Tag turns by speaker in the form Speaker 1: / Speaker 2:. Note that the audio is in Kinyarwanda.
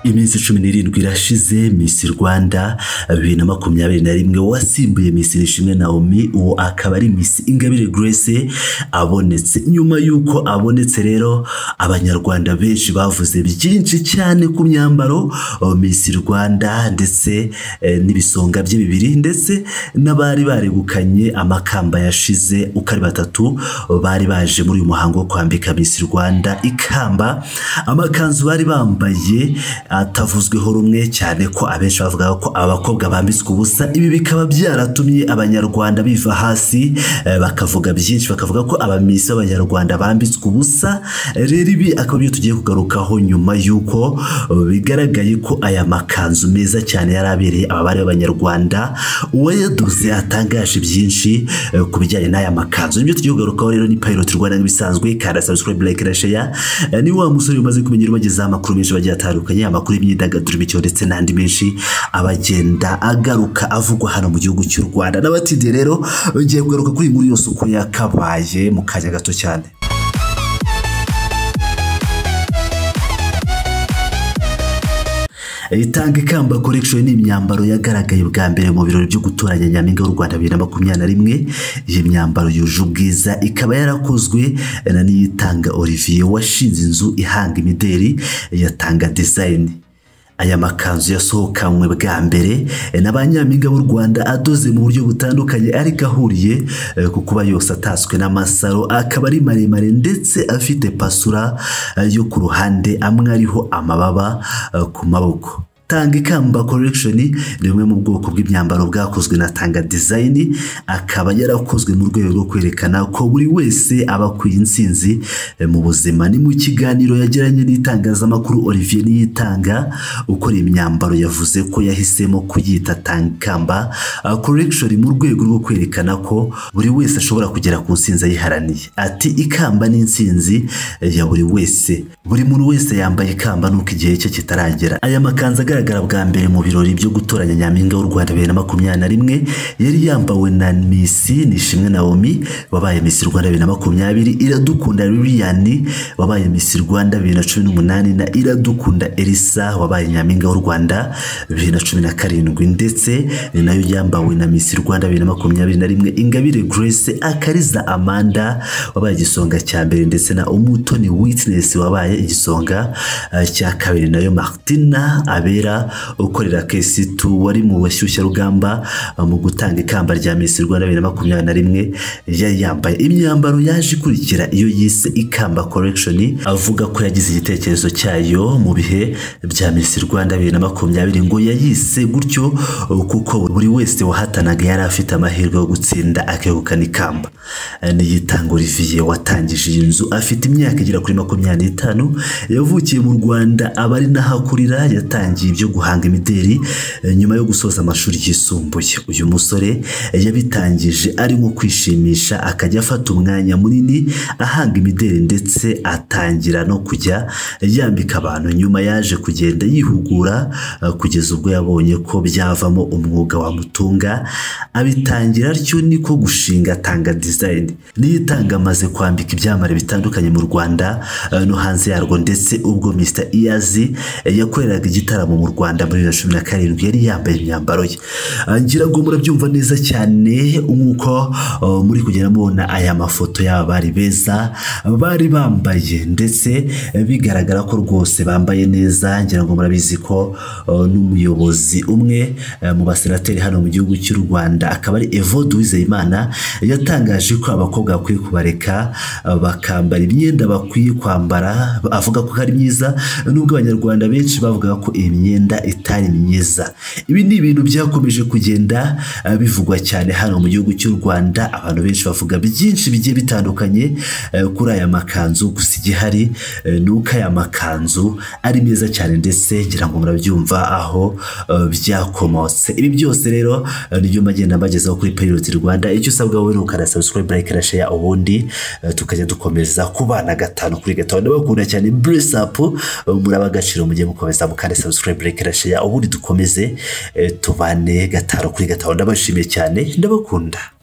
Speaker 1: iminsi cumi n'irindwi irashize misi rwanda bibiri na makumyabiri na rimwe wasimbuye misi nishimwe naomi uwo akaba ari misi ingabire grace abonetse nyuma y'uko abonetse rero abanyarwanda benshi bavuze byinshi cyane ku myambaro misi rwanda ndetse eh, n'ibisonga bye bibiri ndetse n'abari baregukanye amakamba yashize uko ari batatu bari baje muri uyu muhango wo kwambika misi rwanda ikamba amakanzu bari bambaye atavuzweho rumwe cyane ko abenshi bavugaga ko abakobwa bambitswe ubusa ibi bikaba byaratumye abanyarwanda biva hasi eh, bakavuga byinshi bakavuga ko abamisi b'abanyarwanda bambitswe ubusa rero ibi akaba ibyo tugiye kugarukaho nyuma y'uko eh, bigaragaye ko aya makanzu meza cyane yari abereye aba bari b'abanyarwanda uwayadoze atangaje byinshi eh, ku bijyanye n'aya makanzu nibyo tugiye kugarukaho rero ni pilot rwanda nk'ibisanzwe kanda subscribe like na share Eh, ni wa musore umaze kumenya ubagezaho amakuru menshi bagiye atandukanye amakuru y'imyidagaduro imikino ndetse n'andi menshi abagenda agaruka avugwa hano mu gihugu cy'u rwanda n'abatinde rero ngiye kugaruka kuri iyi nkuru yose uko yakabaye mu kanya gato cyane itanga ikamba collection ni imyambaro yagaragaye bwa mbere mu birori byo gutoranya nyampinga w'u rwanda bibiri na makumyabiri na rimwe iyi myambaro yuje ubwiza ikaba yarakozwe na niyitanga olivier washinze inzu ihanga imideri yatanga design aya makanzu yasohokanywe bwa mbere eh, na ba nyampinga b'u rwanda adoze mu buryo butandukanye ariko ahuriye eh, ku kuba yose atatswe n'amasaro akaba ari maremare ndetse afite pasura eh, yo ku ruhande amwe ariho amababa eh, ku maboko tanga ikamba collection ni bumwe mu bwoko bw'imyambaro bwakozwe na tanga design akaba yarakozwe mu rwego rwo kwerekana ko buri wese aba akwiye intsinzi eh, mu buzima ni mu kiganiro yagiranye n'itangazamakuru olivier niyitanga ukora imyambaro yavuze ko yahisemo kuyita tanga ikamba eh, collection mu rwego rwo kwerekana ko buri wese ashobora kugera ku ntsinzi ayiharaniye ati ikamba ni intsinzi eh, ya buri wese buri muntu wese yambaye ikamba nuko igihe cye kitaragera aya makanzu agaragara bwa mbere mu birori byo gutoranya nyampinga w'u Rwanda bibiri na makumyabiri na rimwe yari yambawe na Misi Nishimwe Naomi wabaye Misi Rwanda bibiri na makumyabiri Iradukunda Lilian wabaye Misi Rwanda bibiri na cumi n'umunani na Iradukunda Elisa wabaye nyampinga w'u Rwanda bibiri na cumi na karindwi ndetse ni nayo yambawe na Misi Rwanda bibiri na makumyabiri na rimwe Ingabire Grace Akariza Amanda wabaye igisonga cya mbere ndetse na Umutoni Witness wabaye igisonga eh, cya kabiri nayo Martina Abe Kabera ukorera kesitu wari mu bashyushyarugamba uh, mu gutanga ikamba rya Miss Rwanda 2021 yari yambaye imyambaro yaje ikurikira iyo yise ikamba collection avuga ko yagize igitekerezo cyayo mu bihe bya Miss Rwanda 2020 ngo yayise gutyo uh, kuko buri wese wahatanaga yari afite amahirwe yo gutsinda akegukana ikamba uh, niyitanga Olivier watangije iyi nzu afite imyaka igera kuri 25 yavukiye mu Rwanda abari nahakurira yatangiye yatangiye ibyo guhanga imideri eh, nyuma yo gusoza amashuri yisumbuye uyu musore eh, yabitangije arimo kwishimisha akajya afata umwanya munini ahanga imideri ndetse atangira no kujya eh, yambika abantu nyuma yaje kugenda yihugura eh, kugeza ubwo yabonye ko byavamo umwuga wamutunga abitangira atyo niko gushinga atanga design niyitanga amaze kwambika ibyamare bitandukanye mu Rwanda eh, no hanze yarwo ndetse ubwo Mr. Iyazi eh, yakoreraga igitaramo mu Rwanda muri 2017 yari yambaye imyambaro ye ngira ngo murabyumva neza cyane nk'uko uh, muri kugenda mubona aya mafoto y'aba bari beza bari bambaye ndetse eh, bigaragara ko rwose bambaye neza ngira ngo murabizi ko uh, n'umuyobozi umwe eh, mu basenateri hano mu gihugu cy'u Rwanda akaba ari Evode Uwizeyimana yatangaje ko abakobwa bakwiye kubareka uh, bakambara imyenda bakwiye kwambara avuga ko ari myiza nubwo abanyarwanda benshi bavuga ko iyi myenda itari myiza ibi ni ibintu byakomeje kugenda eh, bivugwa cyane hano mu gihugu cy'u Rwanda abantu benshi bavuga byinshi bigiye bitandukanye eh, kuri aya makanzu gusa igihari eh, ni uko aya makanzu ari meza cyane ndetse ngira ngo murabyumva aho eh, byakomotse ibi byose rero eh, nibyo magenda mbagezaho kuri Pilot Rwanda icyo usabwa wowe ni ukanda subscribe like na share ubundi eh, tukajya dukomeza kubana gatanu kuri gatanu ndabakunda cyane bless up eh, murabagaciro mujye mukomeza mukande subscribe like na share ubundi dukomeze eh, tubane gataro kuri gataro ndabashimiye cyane ndabakunda